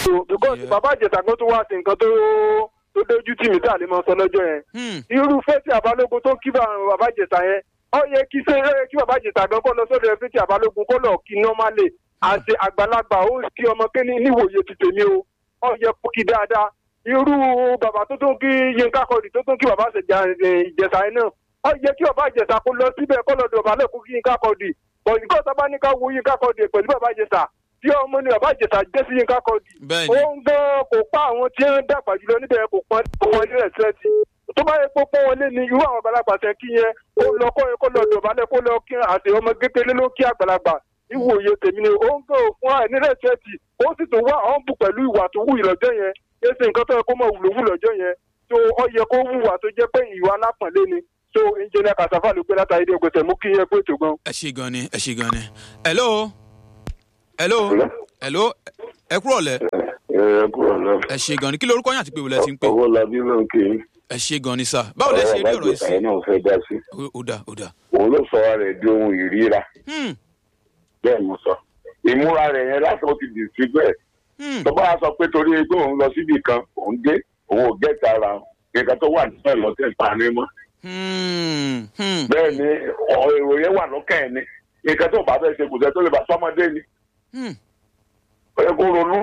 so because Yeah. bàbá ìjẹta kan tó wá sí nǹkan tó tó dójú tì mí tá a lè máa sọ lọ́jọ́ yẹn Hmm. irú fẹ́tì àbálógun tó kí bá bàbá ìjẹta yẹn ó yẹ kí ṣe é kí bàbá ìjẹta gan kó lọ sọ́dọ̀ fẹ́tì àbálógun kó lọ kí nọ́málì àti àgbàlagbà ó kí ọmọ kéní níwòye ti tèmi o ó yẹ kó kí dáadáa irú bàbá tó tún kí yínká kọdì tó tún kí bàbá ìjẹta yẹn náà ó yẹ kí bàbá ìjẹta kó lọ síbẹ̀ kó lọ dọ̀bálẹ̀ kó kí yínká kọdì bọ̀ nǹkan sábà ní ká wo yínká kọdì pẹ̀lú bàbá ìjẹta tí ọmọ ní bàbá ìjẹta jẹ́ sí yínká kọdì bẹ́ẹ̀ ó ni ń gan kò pa àwọn tí ń dàgbà jùlọ níbẹ̀ kò pọn wọn ní rẹ̀sẹ̀tì tó bá yẹ kó pọ́n wọn lé ní irú àwọn àgbàlagbà tẹ̀ kí yẹn ó lọ kó kó lọ dọ̀bálẹ̀ kó lọ kí àti ọmọ kékeré ló kí àgbàlagbà ìwòye tèmi ni ó ń gan fún àìní rẹ̀sẹ̀tì ó sì tún wá àwọn bù pẹ̀lú ìwà tó wù ìlọ́jọ́ yẹn èsì nǹkan tó yẹ kó mọ̀ wùlò wù lọ́jọ́ yẹn tó ọ yẹ kó wùwà tó jẹ́ pé ìwà alápọ̀nlé ni tó ìjìnlẹ̀ kàṣàfà ló gbé látàrí dé gbèsè mú kí yẹn pé ètò gan. ẹ ṣe gan ni ẹ ṣe gan ni. hello hello hello ẹ kúrò lẹ ẹ kúrò náà ẹ ṣe gan ni kí lorúkọ yín àti pé wọlé ti ń pè owó labí ló ń kí ẹ ṣe gan ni sá báwo lẹ ṣe rí ọ̀rọ̀ yìí sí ẹ náà fẹ́ dá sí Ó- ó dà ó dà. òun ló sọ ara rẹ̀ di ohun ìríra Hmm, bẹ́ẹ̀ mo sọ ìmúra rẹ̀ yẹn láti ó ti dì sí bẹ́ẹ̀ hmm, tó bá sọ pé torí pé òun lọ síbì kan òun dé òun ò gẹ́ta ara nǹkan tó wà nínú ẹ̀ lọ́tẹ̀ parí mọ́ hmm, hmm. bẹ́ẹ̀ ni ọ̀ èrò yẹn wà lọ́kàn ẹ̀ ni nǹkan tó bá fẹ́ ṣe kò sẹ́ tó lè bá sọ́mọdé ni Hmm. ó yẹ kó ronú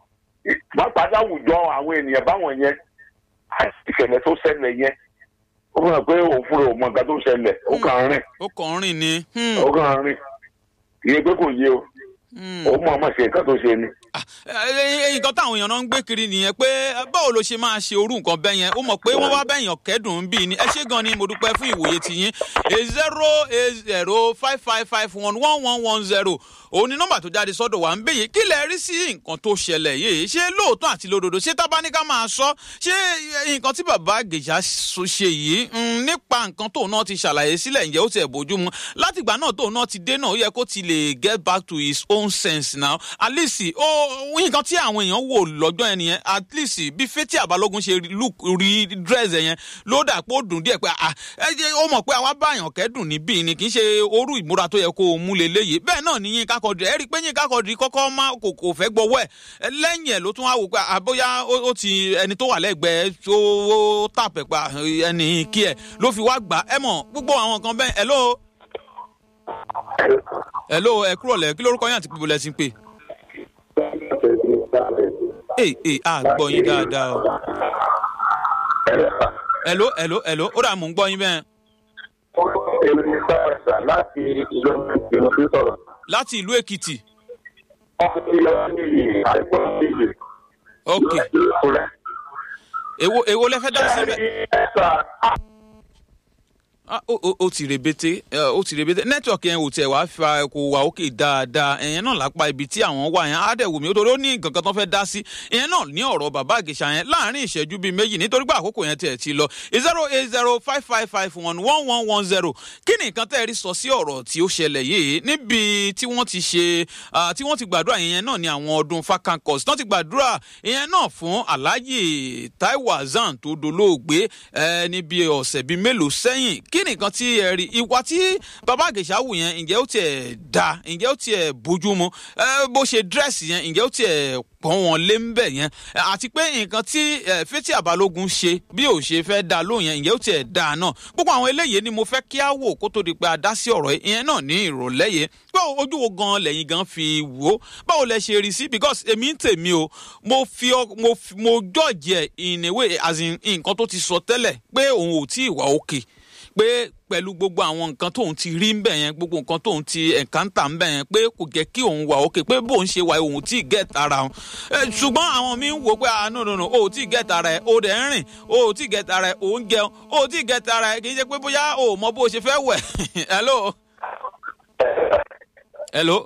pápá láwùjọ àwọn ènìyàn báwọn yẹn àti ìṣẹ̀lẹ̀ tó ṣẹlẹ̀ yẹn ó fún ẹ pé òun fúnra ò mọ nǹkan tó ṣẹlẹ̀ ó kàn ń rìn ó kàn ń rìn ni. Hmm, ó kàn ń rìn ìyẹn pé kò yé o hmm. ó mọ ọmọ ṣe nǹkan tó ṣe ni. Ah, ẹ- ẹ- nǹkan táwọn èèyàn náà ń gbé kiri nìyẹn pé eh, báwo ló ṣe máa ṣe orú nǹkan bẹ́ẹ̀ yẹn ó mọ̀ pé wọ́n wá bẹ́yàn kẹ́dùn bí ni ẹ ṣé gan ni mo dúpẹ́ fún ìwòye tiyín eight zero eight zero five five five one one one one zero òun ni nọ́mbà tó jáde sọ́dọ̀ wa ń bèyè kí lẹ rí sí nǹkan tó ṣẹlẹ̀ yìí ṣé lóòótọ́ àti lódodo ṣé tábánikà máa sọ ṣé eh, nǹkan tí bàbá gèjà so- ṣe yìí mm, nípa nǹkan tóun náà ti ṣàlàyé sílẹ̀ ǹjẹ́ ó ti ẹ̀ bójú mu látìgbà náà tóun náà ti dé náà ó yẹ kó ti lè get back to his own sense now at least ó nǹkan tí àwọn èèyàn wò lọ́jọ́ yẹn nìyẹn at least bí fetí àbálógún ṣe look rí dress ẹ̀ yẹn ló dà pé ó dùn díẹ̀ pé ah ẹ jẹ́ ó mọ̀ pé àwa báyàn kẹ́dùn níbí ni kì í ṣe orú ìmúra tó yẹ kó o mú leléyìí bẹ́ẹ̀ náà ni Yínká Quadri ẹ rí i pé Yínká Quadri kọ́kọ́ má kò kò fẹ́ gbọ́wọ́ ẹ̀ lẹ́yìn ẹ̀ ló tún wá wò pé àbóyá ó ó ti ẹni tó wà lẹ́gbẹ̀ẹ́ tó ó tàpẹ̀ pa ẹni kí ẹ̀ ló fi wá gbà ẹ mọ̀ gbogbo àwọn nǹkan bẹ́ẹ̀ hello hello ẹ kúrò lẹ̀ kí lórúkọ yín àti pípọ̀ lẹ́ ti ń pè. ee ee a gbọ́ yín dáadáa o. hello hello hello ó dà mú ń gbọ́ yín bẹ́ẹ̀. èmi ní sáàsà láti ìlú ìlú tó sọ̀rọ̀. láti ìlú èkìtì wọ́n ti lọ sí àìpọ̀ níbi ok ìfúnra. èwo èwo lẹ fẹ́ dá sí bẹ́ẹ̀. ẹ̀sà Ah, ó ó- ó ti rebete ẹ, ó ti rebete nẹ́tíwọ̀kì yẹn ò tẹ̀ wá fa kò wà òkè dáadáa ẹ̀yẹn náà lápá ibi tí àwọn wà yẹn á dẹ̀ wù mí ó torí ó ní nǹkan kan tó fẹ́ dá sí ìyẹn náà ní ọ̀rọ̀ bàbá àgèṣà yẹn láàrin ìṣẹ́jú bíi méjì nítorí pé àkókò yẹn tiẹ̀ ti lọ zero eight zero five five five one one one one zero kí ni nǹkan tẹ́ ẹ rí sọ sí ọ̀rọ̀ tí ó ṣẹlẹ̀ yìí níbi tí wọ́n ti ṣe ah, tí wọ́n ti gbàdúrà ìyẹn náà ní àwọn ọdún fakankos tí wọ́n ti gbàdúrà ìyẹn náà fún alhaji taiwo hasan tó dolóògbé ẹ níbi ọ̀sẹ̀ bíi mélòó sẹ́yìn kí ni nǹkan tí ẹ rí ìwà tí bàbá àgèṣà wù yẹn ǹjẹ́ ó tiẹ̀ da ǹjẹ́ ó tiẹ̀ bójú mu ẹ bó ṣe dírẹ́sì yẹn ǹjẹ́ ó tiẹ̀ pọ́n wọn lé ń bẹ̀ yẹn ẹ, àti pé nǹkan tí ẹ, fẹ́tí àbálógún ṣe bí ò ṣe fẹ́ da lóhùn yẹn ǹjẹ́ ó tiẹ̀ da náà gbogbo àwọn eléyìí ni mo fẹ́ kí á wò kó tó di pé a dá sí ọ̀rọ̀ ìyẹn náà ní ìrọ̀lẹ́ yẹn pé ojú wo gan lẹ́yìn gan fi wò ó báwo lẹ ṣe rí sí because èmi ń tèmi o mo fi ọ mo fi- mo jọ́ọ̀jì ẹ̀ in a way as in nǹkan tó ti sọ tẹ́lẹ̀ pé òun ò tí ì wà òkè pé pẹ̀lú gbogbo àwọn nǹkan tóun ti rí ń bẹ̀ yẹn gbogbo nǹkan tóun ti ẹ̀kántà ń bẹ̀ yẹn pé kò jẹ́ kí òun wà òkè pé bóun ṣe wà òun tí ì gẹ̀ẹ́ta ara òun Eh, ṣùgbọ́n àwọn mi ń wò pé ah no no no o ò tí ì gẹ̀ẹ́ta ara ẹ̀ o dẹ̀ ń rìn o ò tí ì gẹ̀ẹ́ta ara ẹ̀ o ń jẹun o ò tí ì gẹ̀ẹ́ta ara ẹ̀ kì í ṣe pé bóyá o ò mọ bó o ṣe fẹ́ wẹ̀ hello hello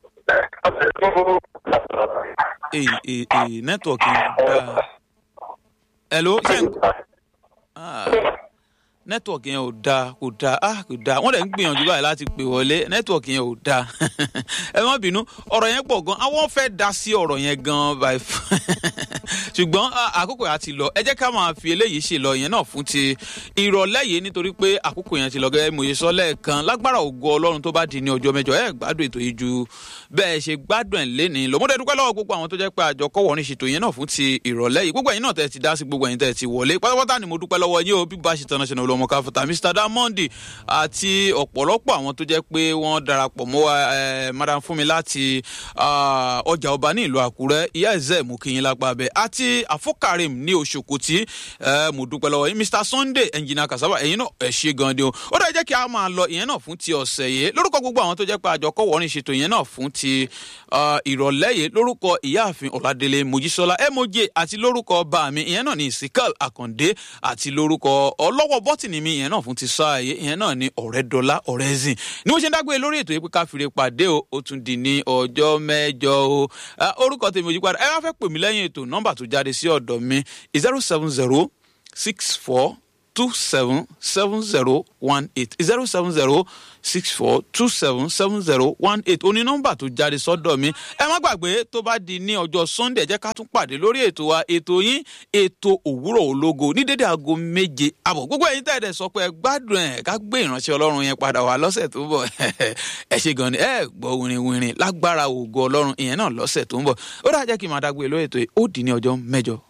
ee ee ee nẹ́tíwọ̀kì dáa hello ṣé n Ah, nẹ́tíwọ̀kì yẹn ò dáa kò dáa ah kò dáa wọ́n dẹ̀ ń gbìyànjú báyìí láti pè wọlé nẹ́tíwọ̀kì yẹn ò dáa ẹ má bínú ọ̀rọ̀ yẹn pọ̀ gan àwọn fẹ́ dá sí ọ̀rọ̀ yẹn gan báyìí ṣùgbọ́n à, àkókò yẹn ti lọ ẹ jẹ́ ká máa fi eléyìí ṣe lọ yẹn náà fún ti ìrọ̀lẹ́ yìí nítorí pé àkókò yẹn ti lọ gẹ́gẹ́ mo ṣe sọ lẹ́ẹ̀kan lágbára ògo ọlọ́run tó bá di ní ọjọ́ mẹ́jọ ẹ gbádùn ètò yìí ju bẹ́ẹ̀ ṣe gbádùn ẹ̀ léni lọ́mọdé dúpẹ́ lọ́wọ́ gbogbo àwọn tó jẹ́ pé àjọ kọ́wọ́ ní ṣètò yẹn náà fún ti ìrọ̀lẹ́ yìí gbogbo ẹ̀yin náà tẹ́ ti dá sí gbogbo ẹ̀yin tẹ́ ti wọlé pátápátá ni mo dúpẹ́ lọ́wọ́ yín o bí bá ṣe tán náà ṣe náà olùọmọ káfọ́tà Mr Diamond àti ọ̀pọ̀lọpọ̀ àwọn tó jẹ́ pé wọ́n darapọ̀ mọ́ wa eh, madam fúnmi láti ah, ọjà ọba ní ìlú Àkúrẹ́ ìyá ẹ̀zẹ̀ mú kí yín lápá bẹ́ẹ̀ àti àfọkàrìm ní Òṣòkòtì eh, mo dúpẹ́ lọ́wọ́ yín Mr Sunday ẹnjìnà kasaba ẹ̀yin náà ẹ̀ ṣe gan ni o ó dẹ̀ jẹ́ kí a máa lọ ìyẹn náà fún ti ọ̀sẹ̀ yìí lórúkọ gbogbo àwọn tó jẹ́ pé àjọ kọ́wọ́ ní ṣètò ìyẹn náà fún ti ah, ìrọ̀lẹ́ yìí lórúkọ ìyáàfin Ọ̀làdélé Mojísọ́lá emoje àti lórúkọ bá mi ìyẹn náà ní Ìsíkàl Àkàndé àti lórúkọ ọlọ́wọ́ bọ́tìnì mi ìyẹn náà fún ti sáà yìí ìyẹn náà ní Ọ̀rẹ́dọ́lá Ọ̀rẹ́zìn ni mo ṣe ń dágbére lórí ètò yìí pé ká fìrè pàdé o ó tún di ní ọjọ́ mẹ́jọ o Ah, orúkọ tèmi ojú padà ẹ wá fẹ́ pè mí lẹ́yìn ètò nọ́mbà tó jáde sí ọ̀dọ̀ mi zero seven zero six four two seven seven zero one eight zero seven zero six four two seven seven zero one eight oní nọ́mbà tó jáde sọ́dọ̀ mi ẹ má gbàgbé tó bá di ní ọjọ́ sunday ẹ jẹ́ ká tún pàdé lórí ètò wa ètò yín ètò òwúrọ̀ ológo ní dédé aago méje àbọ̀ gbogbo ẹ̀yin tẹ̀dẹ̀ sọ pé ẹ gbádùn ẹ̀ ká gbé ìránṣẹ́ ọlọ́run yẹn padà wá lọ́sẹ̀ tó ń bọ̀ ẹ ṣe gan ni ẹ gbọ́ wìrìwìrì lágbára ògo ọlọ́run ìyẹn náà lọ́sẹ̀ tó ń bọ̀ ó dáa jẹ́ kí n máa dágbé lórí ètò yìí ó dì ní ọjọ́ mẹ́jọ